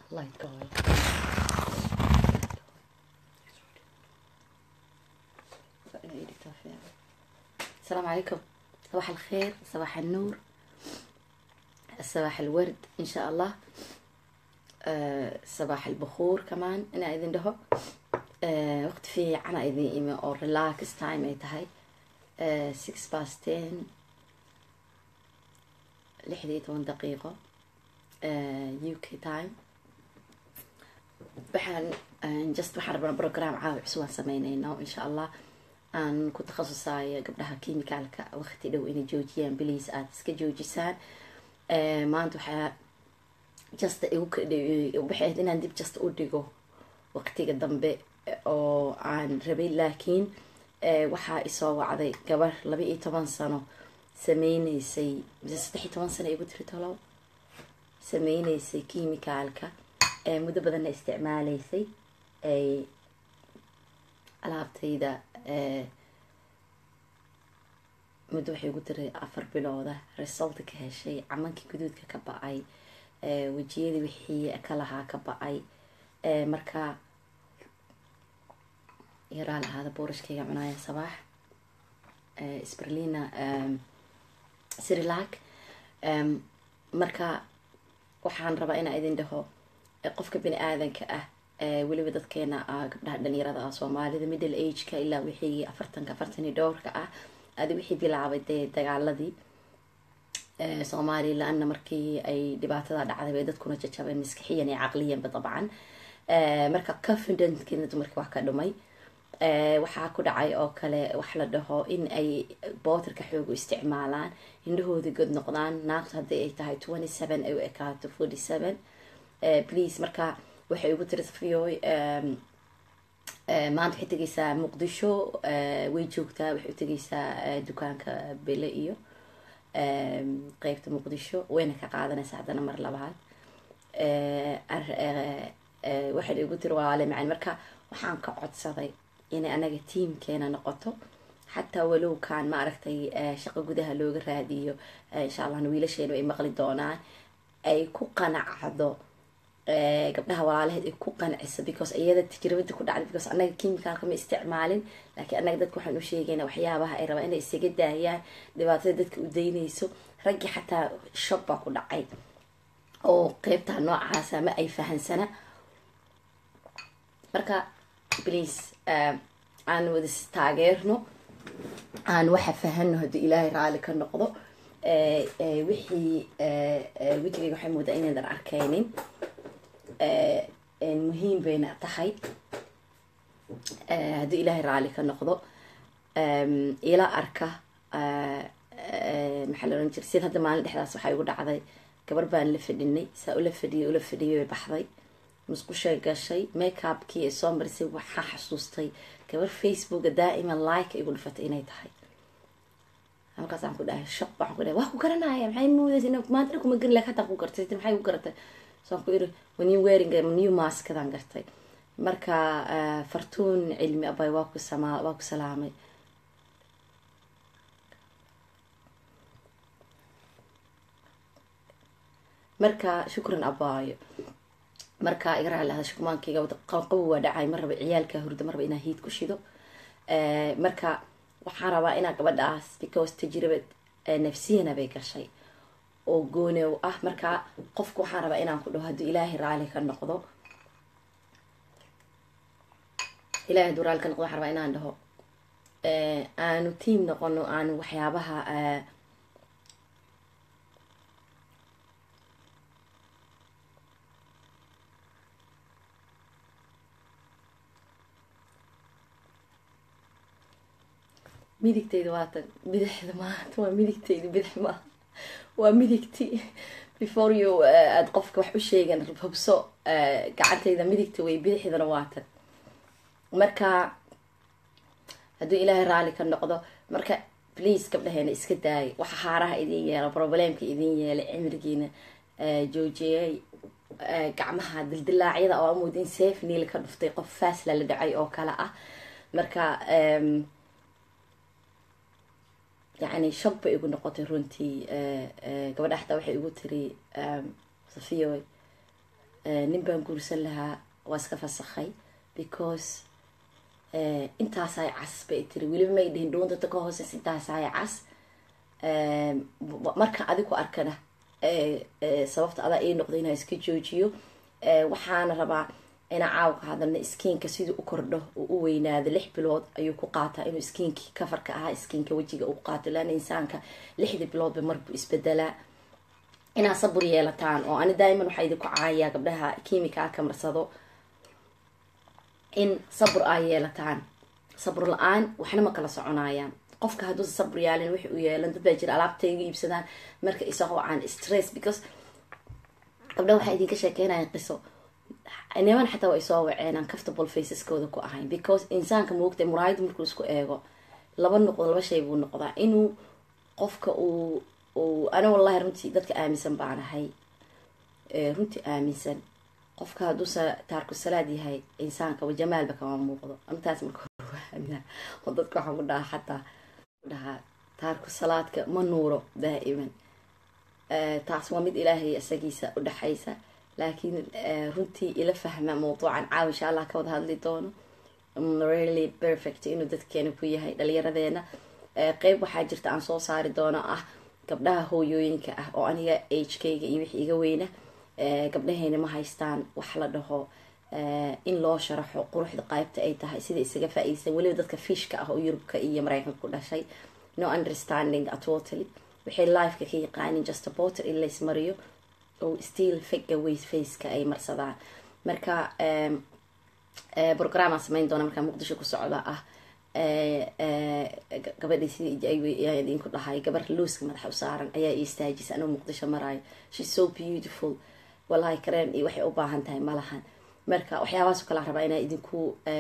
light going. السلام عليكم صباح الخير صباح النور صباح الورد ان شاء الله آه، صباح البخور كمان انا اذن دهو آه، وقت في عنا اذن ايمي او ريلاكس تايم اي تهي 6 باست 10 لحدي 10 دقيقة يو كي تايم waxaan just waxaan rabnaa program caawi cusub aan sameyneyno insha allah aan ku takhasusaayo gabdhaha kimicalka waqti dhow inay joojiyaan biliis aada iska joojisaan maanta waxaa just waxay ahayd inaan dib just u dhigo waqtiga dambe oo aan rabay laakiin waxaa isoo wacday gabar laba iyo toban sano sameyneysay mise saddex iyo toban sano igu tiri tolow sameyneysay kimicalka muddo badanna isticmaaleysay ay alaabtayda muddo waxay ugu tiray afar bilooda resulta ka heshay camankii guduudka ka ba-ay wejiyadii wixii ka lahaa ka ba-ay marka yaraa lahaada boorashkayga cunaaya sabaax sberlina sirilac marka waxaan rabaa inaa idin dhaho qofka bini aadanka ah weliba dadkeena gabdhaha dhalinyarada ah soomaalida middle ageka ilaa wixii afartanka afartan iyo dhowrka ah adi wixii bilaabay dee dagaaladii soomaaliya la-ana markii ay dhibaatada dhacday bay dadkuna jajabeen maskixiyan iyo caqliyanba dabcan marka confidentkiina dumarkii wax ka dhumay waxaa ku dhacay oo kale wax la dhaho in ay booterka xoog u isticmaalaan indhahooda god noqdaan naagtu haddii ay tahay twenty seven ay u ekaato forty seven please marka waxay ugu tiri safiyoy maanta waxay tegeysaa muqdisho way joogtaa waxay u tegeysaa dukaanka bele iyo qeybta muqdisho wayna ka qaadanaysaa haddana mar labaad waxay igu tiri waale macani marka waxaan ka codsaday inay anaga tiamkeena noqoto xataa walow kaan ma aragtay shaqo gudaha looga raadiyo insha allahna wiilasheenu ay maqli doonaan ay ku qanacdo gabdhaha walaalaheed ay ku qanciso because iyada tajribada ku dhacday because anaga kimicalka ma isticmaalin laakiin anaga dadka waxaan u sheegayna waxyaabaha ay rabaan inay isaga daayaan dhibaatada dadka u daynayso raggii xataa shob baa ku dhacay oo qeybtaa noocaasa ma ay fahansana marka please aan wada taageerno aan waxa fahano haddii ilaahay raali ka noqdo wixii wejigayga waxay moodaa inaydan arkaynin muhiim bayna tahay haddii ilaahay raali ka noqdo ila arka maxaa la ohan jira sid hadda maalin dhexdaas waxaa igu dhacday gabar baan la fadhinay saa ula fadhiyay ula fadhiyay bay baxday musqushay gashay makeupkii ay soo marisay waxaa xasuustay gabar facebooka daa'iman like igu dhifatay inay tahay halkaas aan ku dhahay shaq waxaan ku dhahay waa ku garanaya maxay moodaysa ina maanta kuma garin laakiin hataa ku gartay maxay ku garatay saan ku iri new wearing new maskadaan gartay marka fartuun cilmi abay waa ku samaa waa ku salaamay marka shukran abaayo marka iga raaci lahada shukmaankayga qabow waa dhacay mar raba ciyaalka hurda mar raba inaa hiid ku shido marka waxaan rabaa inaa gabadhaas because tajribad nafsiyana bay gashay oo goonew ah marka qofku waxaan rabaa inaan ku dhaho hadduu ilaahay raali ka noqdo ilahay hadduu raali ka noqdo waxaan rabaa inaan dhaho aanu tiam noqono aanu waxyaabaha midigtayda waatan bidixda maanta waa midigtayda bidix maaha waa midigti before you aada qofka wax u sheegan hubso gacantayda midigta way bidixdana waatan marka hadduu ilaahay raali ka noqdo marka please gabdhaheena iska daaya waxa haaraha idin yeela problemka idin yeelay cimrigiina joojiyay gacmaha dildilaacyada oo amood in safe niil ka dhuftay qof faasla la dhacay oo kale ah marka yani shog bay igu noqotay runtii gabadha xataa waxay igu tiri safiyoy nin baan guursan lahaa waa iska fasakhay because intaasaay cas bay tiri weliba may dhihin dhuuntata ka hooseys intaasaay cas marka adiku arkana sababta adaa ii noqda inaa iska joojiyo waxaana rabaa ina caawka hadalna skiinka siduu u kordho uu u weynaado lix bilood ayuu ku qaataa inuu skiinkii kafarka ahaa skiinka wejiga uu qaato laana insaanka lixdii biloodba marbuu isbedelaa inaa sabur yeelataan oo ani daa'iman waxaa idinku caayaa gabdhaha kimicalka marsado in sabur aa yeelataan sabur la-aan waxna ma kala soconayaan qofka hadduusa sabur yaalin wixi u yeelan dad baa jira alaabta iga iibsadaan marka isagoo aan stress because gabdha waxaa idinka sheekeynayan qiso niman xataa waa isoo waceen aan comfortable faceskooda ku ahayn because insaanka moogta muraayada markuu isku eego laba noqdo laba shay buu noqdaa inuu qofka uu uu ana wallahi runtii dadka aaminsan baan ahay runtii aaminsan qofka hadduusa taarku salaad yahay insaanka jamaalba kama muuqdo intaas marka hore oo dadka waxaan ku dhahaa xataa dhahaa taarku salaadka ma nuuro daa'iman taas waa mid ilaahay isagiisa u dhexaysa laakiin runtii ila fahma mawduucan caaw insha allah ka wada hadli doono really perfect inuu dadkeena ku yahay dhalinyaradeena qeyb waxaa jirta aan soo saari doono ah gabdhaha hooyooyinka ah oo aniga agekayga iyo wixii iga weyna gabdhaheena ma haystaan wax la dhaho in loo sharaxo quruxda qaybta ay tahay sida isaga faa-iideysan weliba dadka fishka ah oo yurubka iyo mareykanka ku dhashay no understanding atotally waxay lifeka ka yaqaanin just aborter in laysmariyo oo still figure ways faceka ay marsadaan marka programaan sameyn doona markaa muqdisho ku socda ah gabadhii sidii idinku dhahay gabar looska madaxa u saaran ayaa i istaajisa anuu muqdisho maraayo shes so beautiful wallahi kareen iyo waxay u baahan tahay malahan marka waxyaabahaas o kalaa rabaa inaa idinku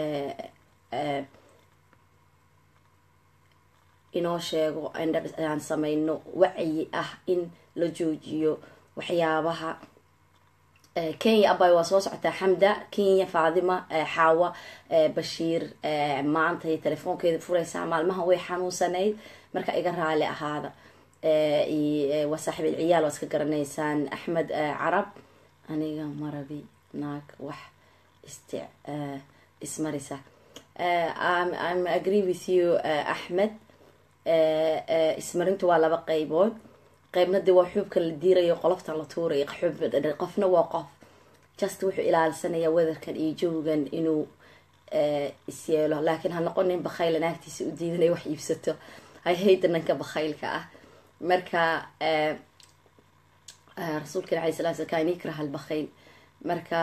inoo sheego aan sameyno wacyi ah in la joojiyo waxyaabaha kenya abay waa soo socotaa xamda kenya faadima xaawa bashiir maanta telefoonkeeda fureysaa maalmaha way xanuunsanayd marka iga raali ahaada waa saaxiib ilciyaal waa iska garanaysaan axmed carab aniga marabi naag wax ist ismarisa im agree with you axmed ismarintu waa laba qeybood qeybna dee waa xuubka la diirayo qolofta la tuurayo qofna waa qof just wuxuu ilaalisanaya wedarkan iyo jawgan inuu isyeelo laakiin ha noqonin bakhayla naagtiisa u diidanay wax iibsato hayhayda nanka bakhaylka ah marka rasuulkan alay sala sl kan ikraha albakhayl marka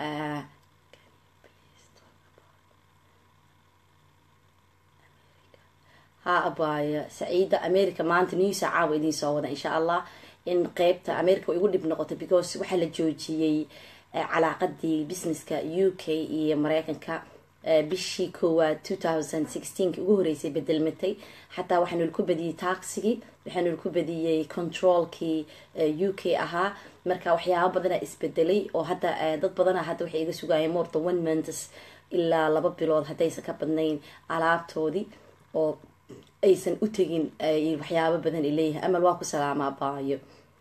ha abaayo saciida america maanta newsa caawa idiin soo wada insha allah in qeybta america igu dhib noqotay because waxaa la joojiyey calaaqadii businesska u k iyo mareykanka bishii koowaad two thousand sixteenki ugu horeysay bedelmatay xataa waxaanu ku badiyey taxigii waxaanu ku badiyey controlkii u k ahaa marka waxyaaba badana isbedelay oo hadda dad badana hadda waxay iga sugaayeen more than one months ilaa laba bilood haddaysan ka badnayn alaabtoodii oo aysan u tegin waxyaabo badan ay leeyahay amal waa ku salaamaa baayo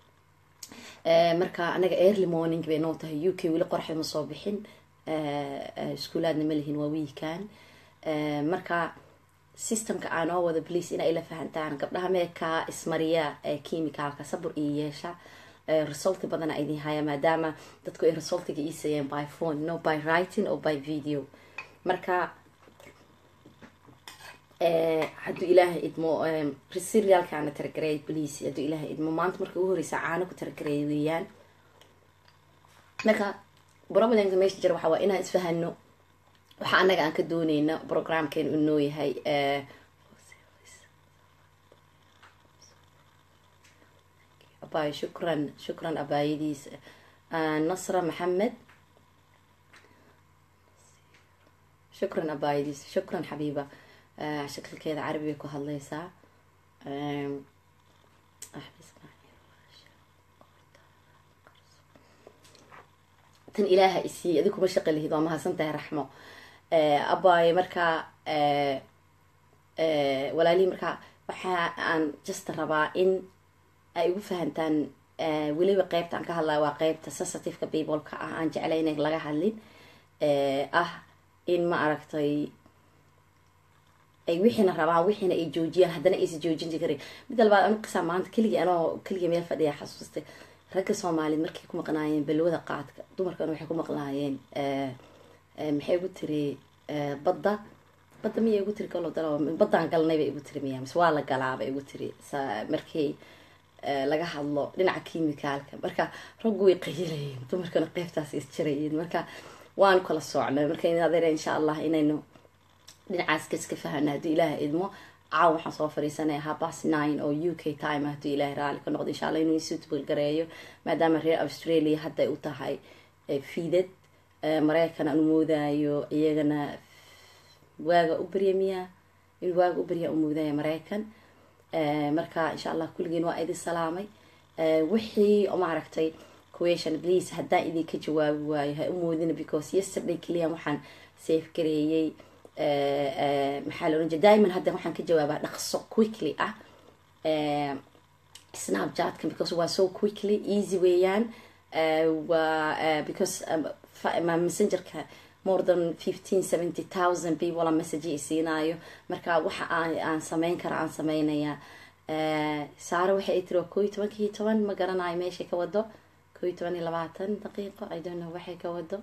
marka anaga early morning bay noo tahay u k weli qoraxda ma soo bixin iskuulaadna ma lihin waa wiikan marka systemka aanoo wada blice inaa ila fahantaan gabdhaha meekaa ismariya chemicalka sabur iyo yeesha resulti badana idin haya maadaama dadku ay resultiga ii siiyeen by phone no by writing or by video marka hadduu ilaahay idmo serialkaana targareey please hadduu ilaahay idmo maanta marka ugu horeysa caano ku targareey weeyaan marka problemka meesha jira waxaa waa inaan isfahano waxa anaga aan ka dooneyna programkeena uu noo yahay abaayo shukran shukran abaayadiis nasra maxamed shukran abaayadiis shukran xabiiba shakilkeeda carabi bay ku hadleysaa tan ilaaha isiiy adi kuma shaqi lihid waa mahadsan tahay raxmo abaaye markaa walaalihii markaa waxa aan just rabaa in ay igu fahantaan weliba qeybta aan ka hadlaya waa qeybta sensitiveka peopleka ah aan jeclay inay laga hadlin ah in ma aragtay ay wixiina rabaan wixiina ay joojiyaan haddana aysa joojin karin midda labaad anu qisaa maanta keligii anoo keligii meel fadhiya xasuustay ragga soomaaliyeed markay ku maqnaayeen balwada qaadka dumarkan waxay ku maqnaayeen maxay igu tiri badda badda miya igu tiri galo dalo baddaan galnay bay igu tiri miya mise waa la galaaba igu tiri markii laga hadlo dhinaca kimicaalka marka raggu way qayilayeen dumarkana qeybtaas isjirayeen marka waanu kala soocnay marka adeer insha allah inaynu dhinacaas kaska fahana hadduu ilaaha idmo caaw waxaan soo fariisanaya habas nine oo u k time hadduu ilaahay raali ka noqdo insha allah inuu suitable gareeyo maadaama reer australia hadday u tahay fiidad mareykan aan umoodayo iyagana waaga u barya miya in waaga u barya umoodaya mareykan marka insha allah kulligiin waa idin salaamay wixii maaragtay question please haddaan idinka jawaabi waayo ha umoodina because yesterday keliya waxaan safe gareeyey maxaa la oran jira diamond hadda waxaan ka jawaabaa dhaqso quickly ah snapchatka because waa so quickly easy weeyaan waa because messengerka more than fifteen seventy thousand people a message i siinaayo marka waxa aan aan sameyn kara aan sameynayaa saare waxay tiri waa koo iyo tobankii toban ma garanayo meeshay ka wado koo iyo toban iyo labaatan daqiiqo i don't know waxay ka wado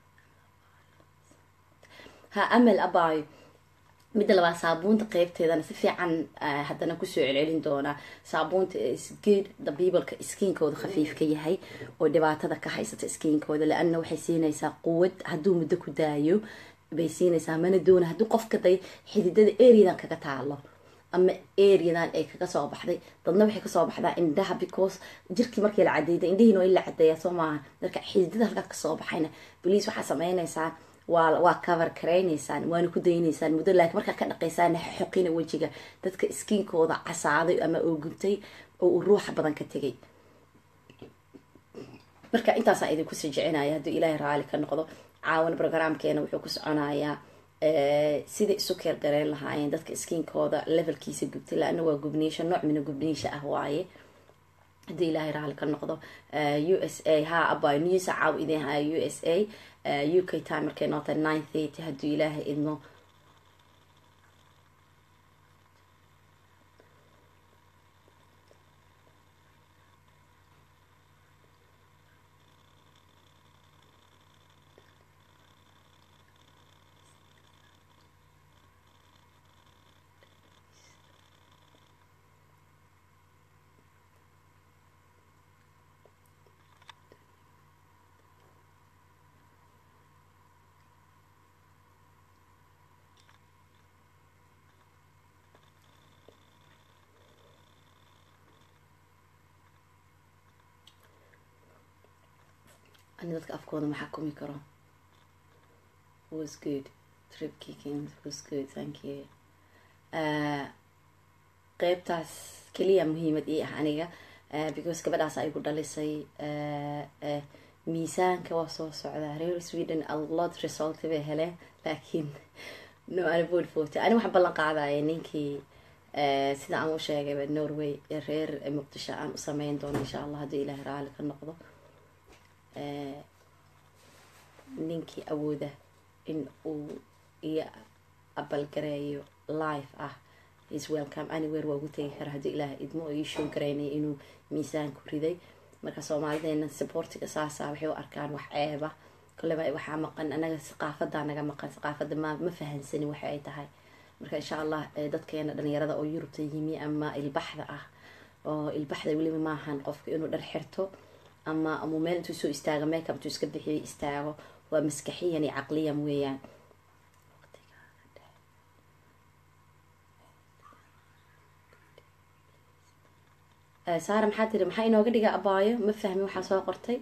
ha amal abayo midda labaad saabuunta qeybteedana si fiican haddana kusoo celcelin doonaa saabuunta sgeed dabiibalka iskiinkooda khafiif ka yahay oo dhibaatada ka haysata iskiinkooda la-anna waxay siinaysaa quwad hadduu muddo ku daayo bay siinaysaa mana doona haddii qofka day xididada areadan kaga taalo ama areadan ay kaga soo baxday dadna waxay kasoo baxdaa indhaha because jirkii markii la cadeyda indhihiina waa in la cadeeya soo maaha marka xididada halkaa kasoo baxayna boliis waxaa sameynaysaa waa waa cover karaynaysaan waana ku daynaysaan muddo laakiin markaa ka dhaqaysaan xoqina wejiga dadka iskiinkooda casaaday ama oo guntay oo uu ruuxa badan ka tegay marka intaasaa idinku sii jecinaya hadduu ilaahay raali ka noqdo caawan programkeena wuxuu ku soconayaa sida isu keer gareen lahaayeen dadka iskiinkooda levelkiisa gubtay laana waa gubniisha nooc mina gubniisha ah waaye haddii ilaahay raali ka noqdo u s a ha aba newsa caaw idin haya u s a u k time markay noota nine thirty hadduu ilaahay idmo ani dadka afkooda ma xakumi karo was good trip kicking was good thank you qeybtaas keliya muhiimad ii ah aniga because gabadhaas ay gu dhalisay miisaanka waa soo socdaa reer sweden alot result bay heleen laakiin no anabod forty ani waxaan ballan qaadaya ninkii sida aan u sheegayba norway reer muqdisho aan u sameyn doono insha allah haddii ilaahay raali ka noqdo ninkii awooda in uu iyo abalgareeyo life ah is welcome anywhere waa ugu tegi kara haddii ilaah idmo oo ii show garaynaya inuu miisaanku riday marka soomaalideena saboortiga saasa waxay u arkaan wax ceeba koleba waxaa maqan anaga saqaafadaa naga maqan saqaafada ma ma fahansani waxa ay tahay marka insha allah dadkeena dhalinyarada oo yurubta yimi ama ilbaxda ah oo ilbaxda weliba maahan qofka inuu dhar xirto ama amuu meel intuu soo istaago makeup intuu iska bixiyo istaago waa maskaxiyan iyo caqliyan weeyaan saara maxaa tiri maxaa inooga dhiga abaayo ma fahmin waxaa soo qortay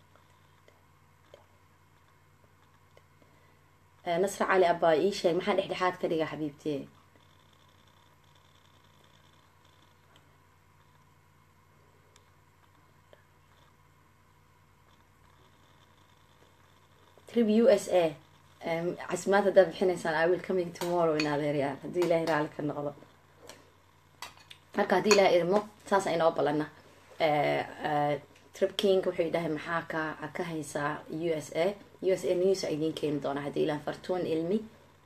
nasra cali abaayo ii sheeg maxaa dhexdhexaad ka dhiga xabiibtee trip u s a casimaad haddaad bixinaysaan i will coming tomorrow in adeeryaal haddii ilaahay raali ka noqdo marka haddii ilahay idmo saasa inoo balana trip king wuxuu dhahay maxaa ka ka haysaa u s a u s a news a idiin keeni doonaa haddii ilaan fartuun ilmi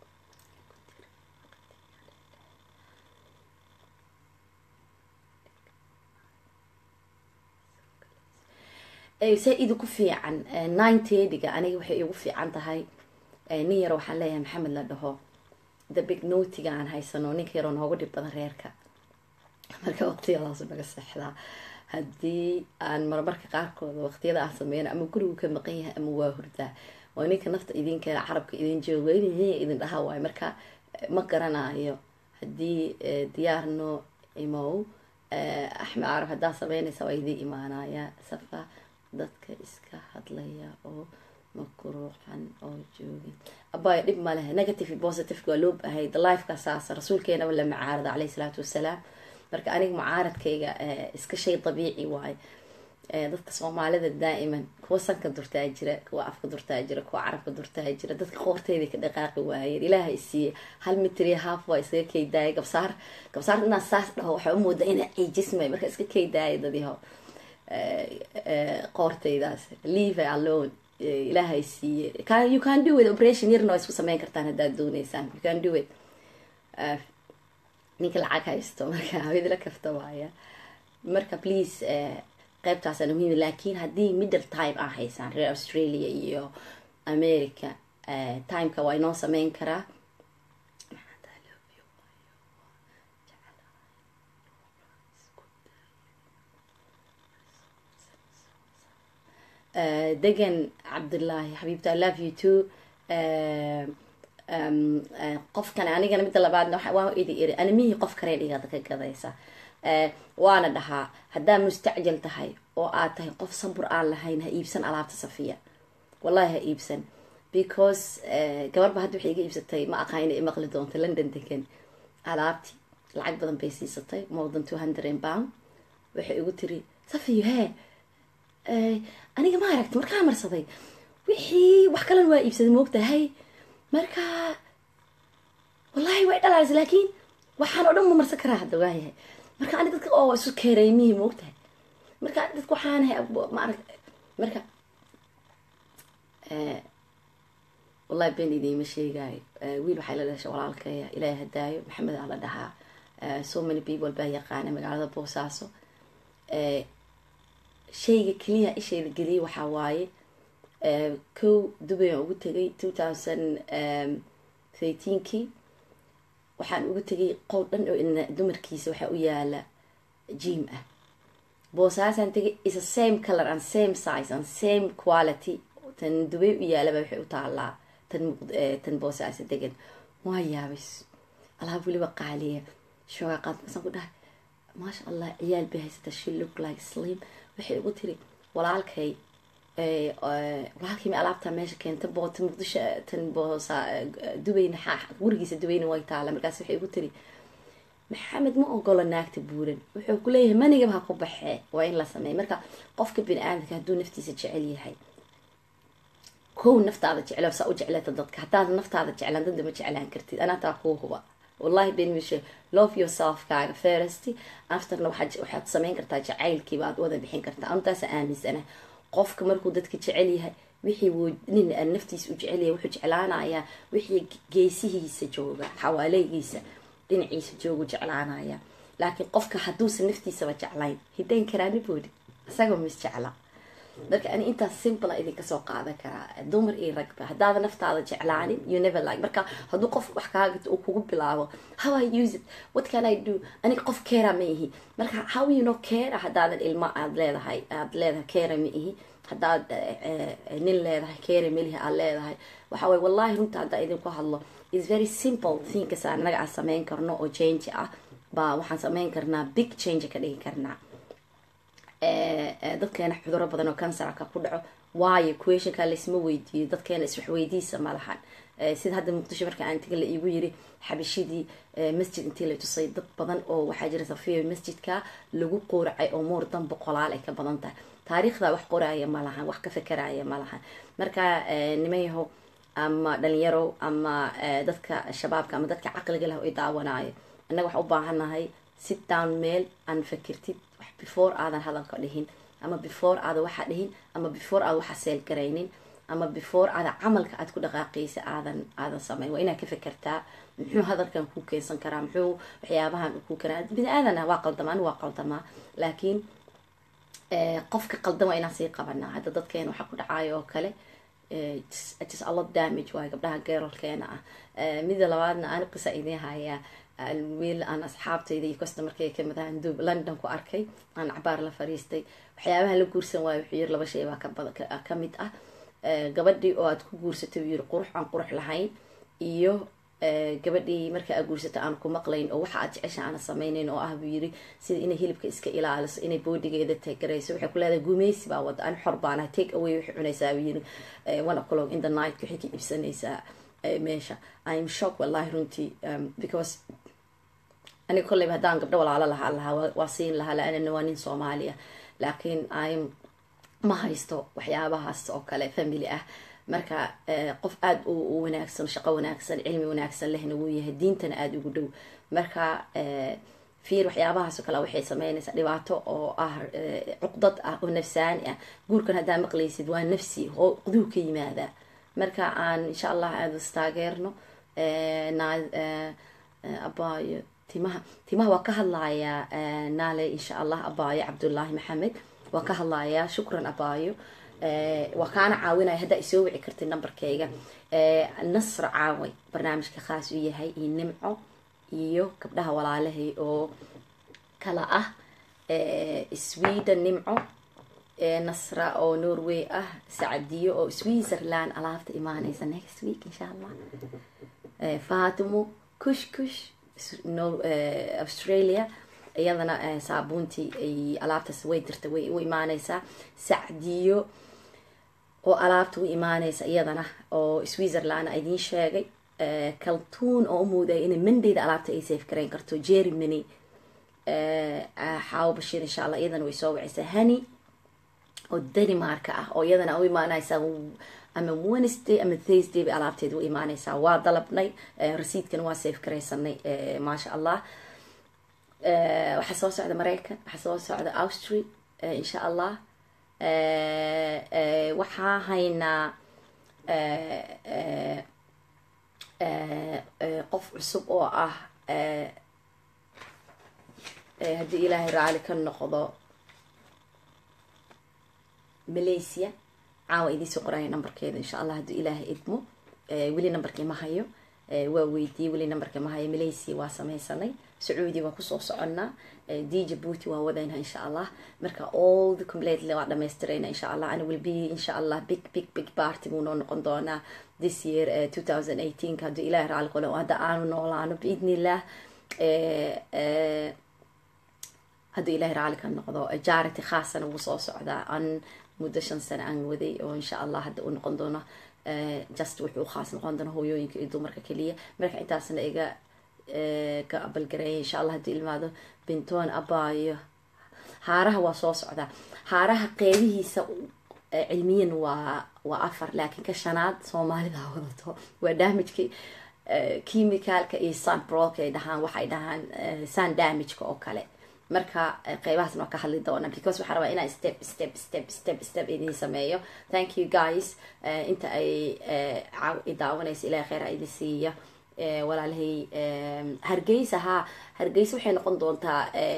saa-id ku fiican ninetediga aniga waxay igu fiican tahay nin yaro waxaan leeyahay maxamed la dhaho the big notiga aan haysano ninka yaroo noogu dhib badan reerka marka waqtiyadaasu naga seexdaa haddii aan marmarka qaarkooda waqtiyada aan sameyno ama gurigu ka maqan yahay ama waa hurdaa oo ninka nafta idinkeena carabka idin joogo idin dhaha waayo marka ma garanayo haddii diyaarno imow axmed carab haddaa sameynaysa waa idin imaanaya safa dadka iska hadlaya oo makruuxan oo joogin abaayo dhib ma leh negative positive waa loo bahay lifeka saasa rasuulkeenaba la macaarada caleyhi salaatu wasalaam marka aniga mucaaradkayga iska shay dabiici waayo dadka soomaalida daa'iman kuwa sanka durtaa jira kuwa afka durtaa jira kuwa carabka durtaa jira dadka qoorteyda ka dhaqaaqi waayeen ilaaha isiiye hal mitri haaf waa iskaga keydaaya gabsaar gabsaar inaa saas dhaho waxaa umooda ina ciijismay marka iska keydaaya dadiho qoorteydaas leave alone ilaahay siiye you can do it operation yarna waa isku sameyn kartaan haddaad dooneysaan you can do it ninka lacag haysto marka hawidla kafta waaya marka please qeybtaasana muhiim laakiin haddii middle time aa haysaan reer australia iyo america timeka waa inoo sameyn karaa degan cabdullaahi xabiibta i love you too qofkan anigana midda labaadna waa idi iri animihii qof karee dhigada ka gadaysa waana dhahaa haddaa mustacjal tahay oo aad tahay qof sabur aan lahayn ha iibsan alaabta safiya wallahi ha iibsan because gabarba hadda waxay iga iibsatay ma aqaan inay imaqli doonto london degan alaabti lacag badan bay siisatay more than two hundred pound waxay igu tiri safiyo hee aniga ma aragti markaa marsaday wixii wax kalena waa iibsaday moogtahay marka wallahi way dhalaalaysa laakiin waxaan oo dhan ma marsan karaa hadda waayahay marka ani dadka oo isu keereymihii moogtahay marka dadka waxaan maarag marka wallahi ben idiima sheegaayo wiil waxay la dhashay walaalkaya ilaahay hadaayo maxamed aa la dhahaa so many people baa yaqaana magaalada boosaaso shayga keliya ishayda geliyay waxaa waaye kow dubay aan ugu tegay two thousand thirteenkii waxaan ugu tegay qowl dhan oo dumarkiisa waxaa u yaala jim ah boosaasaan tegay is a same color and same size and same quality tan dubay u yaalaba waxay u taalaa tan tan boosaasa degan waa yaabay alaab weliba qaaliya shoogaa qaadkasan ku dhahay maasha allah ciyaal bay haysata she look like slim waxay ugu tiri walaalkay walaalkay ma alaabtaa meesha keenta bo tan muqdisho tan boosa dubayna gurigiisa dubayna way taala markaas waxay ugu tiri maxamed ma ogolo naagta buuran wuxuu ku leeyahay manigaba ha ku baxee waa in la sameeya marka qofka bini aadamka hadduu naftiisa jecel yahay kow naftaada jeclo saa u jecleeta dadka haddaad naftaada jeclaan dadda ma jeclaan kartid anaa taa kuu huba wallahi ben mishe love yourself kaaga first afterna waxaad sameyn kartaa jacaylkiiba aad wada bixin kartaa antaasa aaminsana qofka markuu dadka jecel yahay wixii nin naftiisa u jecel yahay wuxuu jeclaanayaa wixii geesihiisa jooga xawaaleygiisa dhinaciisa joogu jeclaanaya laakiin qofka hadduusan naftiisaba jeclayn hidayn karaani boodi isagoo mis jecla marka ani intaas simplea idinka soo qaadan karaa dumar iyo ragba haddaada naftaada jeclaanin you never like marka hadduu qof wax kaaga uu kugu bilaabo how i use it what can i do aniga qof keera ma ihi marka how you know keera haddaadan ilmo aad leedahay aad leedahay keera ma ihi haddaad nin leedahay keera melihi aad leedahay waxa waye wallahi runta haddaa idinku hadlo is very simple thinkasa anaga aan sameyn karno oo change ah baa waxaan sameyn karnaa big change ka dhigi karnaa dadkeena cuduro badan oo kansarka ku dhaco waayo questionka laisma weydiiyo dadkeena iswaxweydiisa ma lahan sida hadda muqdisho marka aan taga la iigu yiri xabashidii masjid intii la tusay dad badan oo waxaa jira safiyo masjidka lagu qooracay oo moor dan boqolaal ay ka badan tahay taariikhda wax qoraya ma lahan wax ka fekeraya ma lahan marka nimanyahow ama dhalinyaro ama dadka shabaabka ama dadka caqliga leh ay daawanayo annaga waxaa u baahannahay sit down meel aan fakirtid wax before aadan hadalka dhihin ama before aadan waxa dhihin ama before aadan waxa seel garaynin ama before aadan camalka aad ku dhaqaaqaysa aadan aadan samayn waa inaad ka fekertaa muxuu hadalkan ku keensan karaa muxuu waxyaabahan ku keenaa bini aadana waa qaldamaa ani waa qaldamaa laakiin qofka qaldan waa inaan sii qabanaa hadda dadkeena waxaa ku dhacaayo oo kale just a lot damage waayo gabdhaha geerolkeena ah mida labaadna ani qisa idiin hayaa wiil aan asxaabtayda iyo customarkayga kamid ahaan dub london ku arkay aan cabaar la fariistay waxyaabaha la guursan waayo wuxuu yiri laba shay baa kabada kamid ah gabadhii oo aad ku guursatay yiri qurux aan qurux lahayn iyo gabadhii marka aad guursata aan ku maqlayn oo waxa aad jecesha aana sameynayn oo ah buu yiri sida inay hilibka iska ilaaliso inay boodigeeda tagarayso waxay ku leedahay gumeysi baa wada an xor baana take away waxay cunaysaa buu yiri one o'clock in the night waxay ka iibsanaysaa meesha im shock wallahi runtii because aniga kolleyba haddaan gabdho walaalo lahaa lahaa waa siin lahaa laanana waa nin soomaaliya laakiin im ma haysto waxyaabahaas oo kale family ah marka qof aada u wanaagsan shaqo wanaagsan cilmi wanaagsan lehna wuu yahay diintana aada ugu dhow marka fiir waxyaabahaasoo kale waxay sameynaysaa dhibaato oo ah cuqdad ah oo nafsaani ah guurkan haddaa maqlaysid waa nafsi oo quduhu ka yimaadaa marka aan insha allah aada istaageerno abaayo timaha timaha waa ka hadlayaa naale insha allah abaayo cabdullaahi maxamed waa ka hadlayaa shukran abaayo waa kaana caawinaya haddaa isoo wici kartid numberkayga nasra caaway barnaamijka khaas u yahay iyo nimco iyo gabdhaha walaalahay oo kala ah sweden nimco nasra oo norway ah sacadiyo oo switzerland alaabta imaanaysa next week insha allah fatimo kush kush australia iyadana saabuuntii ay alaabtaas way dirta way u imaaneysaa sacdiyo oo alaabta u imaaneysa iyadana oo switzerland idiin sheegay kaltuun oo umuudaya inay mandayda alaabta ay safe garayn karto germany xaawo bashiir insha allah iyadana way soo wacaysaa hani oo danimarka ah oo iyadana u imaaneysaa ama wednesday ama thursday bay alaabteeda u imaaneysaa waa dalabnay rasiidkana waa safe garaysanay maasha allah waxaa soo socda maraykan waxaa soo socda austria insha allah waxaa haynaa qof cusub oo ah haddii ilaahay raali ka noqdo malaysia caawa idiinsoo qoraya numberkeeda insha allah haddii ilaahay idmo weli numberkii ma hayo waa weydiiyey weli numberka ma hayo malaysia waa sameysanay sacuudi waa kusoo soconnaa d jabuuti waa wadayna insha allah marka all the completely waa dhamaystirayna insha allah ana will be insha allah big big big party buu noo noqon doonaa this year two thousand eighteen ka haddii ilahi raali qolo hadda aanu noolaano biidni illah hadduu ilahi raali ka noqdo jarity khaasana wuu soo socdaa an muddo shan sano aan waday oo insha allah hadda uu noqon doono just wuxuu khaas noqon doona hooyooyinka iyo dumarka keliya marka intaasna iga ka abalgareeya insha allah haddii ilmaado bintoon abaayo haaraha waa soo socdaa haaraha qeybihiisa cilmiyan waa waa afar laakiin ka shanaad soomaalida wadato waa damageki chemicalka iyo sunbrolka ay dhahaan waxay dhahaan sun damageka oo kale marka qeybahaasna waa ka hadli doona because waxaa rabaa inaan step step step step step idin sameeyo thank you guys inta ay daawanaysa ilahay kheyr idin siiya walaalahay hargeysa haa hargeysa waxay noqon doontaa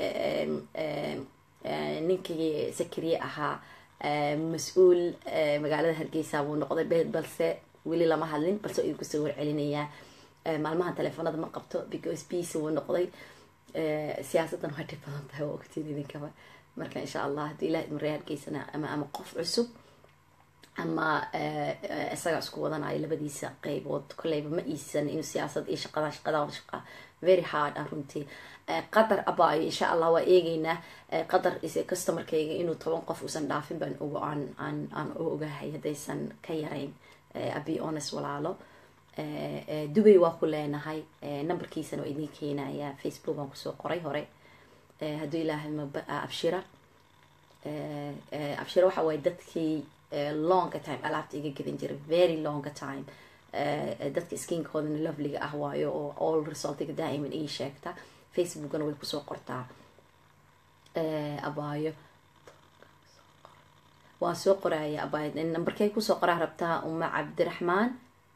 ninkii sakariye ahaa mas-uul magaalada hargeysa buu noqday balse weli lama hadlin balse idin kusoo warcelinayaa maalmaha telefoonada ma qabto because bc wuu noqday siyaasaddan waa dhib badan tahay waa ogtiin idinkaba marka insha allah haddii ilaah idin reer hargeysana ama ama qof cusub ama isaga isku wadanayo labadiisa qeybood kolleyba ma iisan inuu siyaasad iyo shaqada shaqada shaqa very hard ah runtii qatar abaayo insha allah waa eegeynaa qatar customerkayga inuu toban qof uusan dhaafin baan ogo aan aan aan u ogahay haddaysan ka yarayn abi honest walaalo dubay waa ku leenahay numberkiisana waa idiin keenaya facebook aan kusoo qoray hore hadduu ilaahay abshira abshira waxa waaye dadkii longa time alaabta iga gadan jiray very longa time dadka skinkoodana loveliga ah waayo oo all resultiga daa'iman ii sheegta facebookana way kusoo qortaa abaayo waa soo qoraya abaayo nambarkay kusoo qoraa rabtaa uma cabdiraxmaan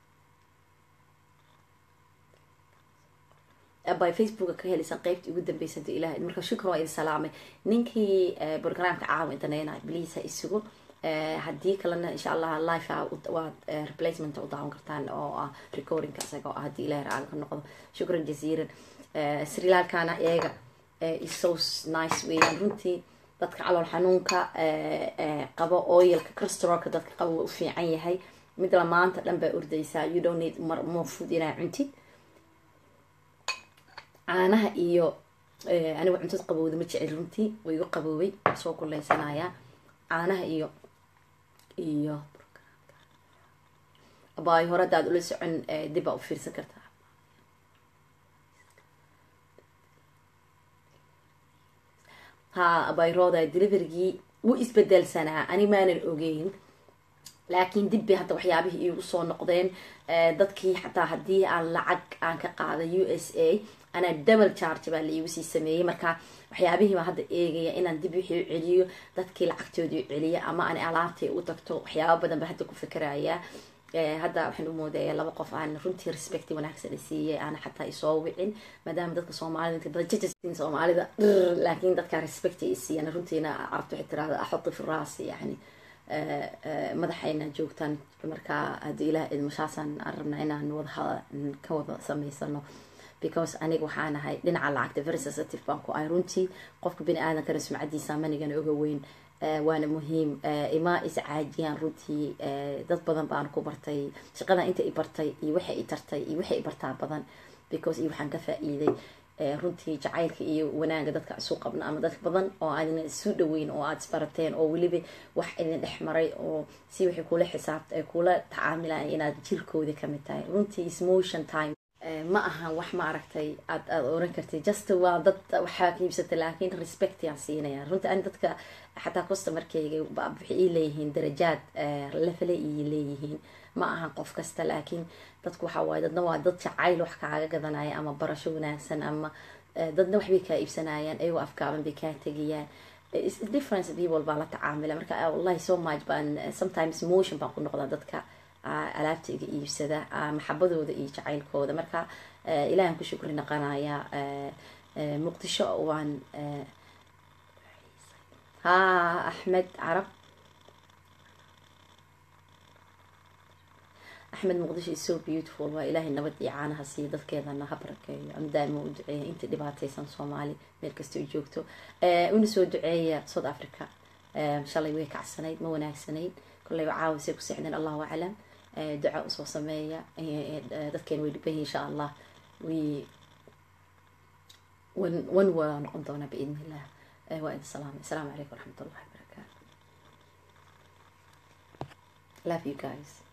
abaayo facebooka ka helaysaan qeybtii ugu dambeysay hadii ilahay marka shukran waa idin salaamay ninkii programka caawa intaneyna bliis ha isugu haddii kalena insha allah life waad replacement u daawan kartaan oo ah recordingka isaga ah haddii ilahay raali ka noqdo shukran jaziiran srilaalkana iyaga iso nice weeyaan runtii dadka calool xanuunka qabo oilka crystalka dadka qabo waa u fiican yahay mid la maanta dhan baa ordaysaa you don't need mar more food inaa cuntid caanaha iyo anigu cuntad qabowda ma jecel runtii way igu qaboobay soo kuleysanayaa caanaha iyo iyo abaayo hore haddaad ula socon dib baa u fiirsan kartaa ha abayrooda deliverygii wuu isbedelsanaa ani maanan ogeyn laakiin dib bay hadda waxyaabihii iigu soo noqdeen dadkii xataa haddii aan lacag aan ka qaaday u s a anaa double charge baa la iigu sii sameeyey marka waxyaabihii baa hadda eegaya inaan dib wixii u celiyo dadkii lacagtoodii celiya ama aan alaabtay u tagto waxyaaba badan ba hadda ku fikerayaa hadda waxaan u moodaya laba qof aan runtii respecti wanaagsan i siiyay aana xataa isoo wicin maadaama dadka soomaalida inta badan jajasin soomaalida laakiin dadka respecti i siiyaan runtiina carabta waxay tirahda axuti fi raasi yani madaxayna joogtaan markaa haddii ilaah idmashaasaan aan rabnaa inaan wada ka wada samaysano because aniga waxaan ahay dhinaca lacagta very sensitive baan ku ahay runtii qofka bini aadankana sumcadiisa manigana oga weyn waana muhiim ima iscaajiyaan runtii dad badan baan ku bartay shaqada inta i bartay iyo waxa i tartay iyo waxa i bartaa badan because iyo waxaan ka faa-iiday runtii jacaylka iyo wanaaga dadka isu qabna ama dad badan oo aadna isu dhaweyn oo aada isbarateen oo weliba wax idin dhex maray oo si waxay kula xisaabta kula tacaamilaan inaad jirkooda kamid tahay runtii ismotion time ma ahan wax ma aragtay aad aada oran kartid just waa dad waxaa ka iibsata laakiin respect yaan siinaya runtii ani dadka xataa customarkeyga waxay ii leeyihiin darajaad lefale ii leeyihiin ma ahan qof kasta laakiin dadku waxa waaye dadna waa dad jacayl wax kaaga gadanaya ama barasho wanaagsan ama dadna waxbay kaa iibsanayaan ayagoo afkaaban bay kaa tegayaan difference people baa la tacaamila marka wallahi so much baan sometimes motion baan ku noqdaa dadka alaabta iga iibsada maxabadooda iyo jacaylkooda marka ilahan ku shukri naqanaya muqdisho waan ha axmed carab axmed muqdisho is so beautiful waa ilaahay nabad iyo caanaha siiyo dadkeedana ha barakeeyo ama daama u duceeya inta dhibaataysan soomaali meel kasta u joogto una soo duceeya south africa shalay way kacsanayd ma wanaagsanayd kolleyba caawisay ku seexdeen allahu aclam duca usoo sameeya dadkeen way dhiban yihin insha allah wi wan wan waa noqon doonaa biidn illah waa idin salaamay asalaamu calaykum waraxmat ullahi wabarakaatu love you guys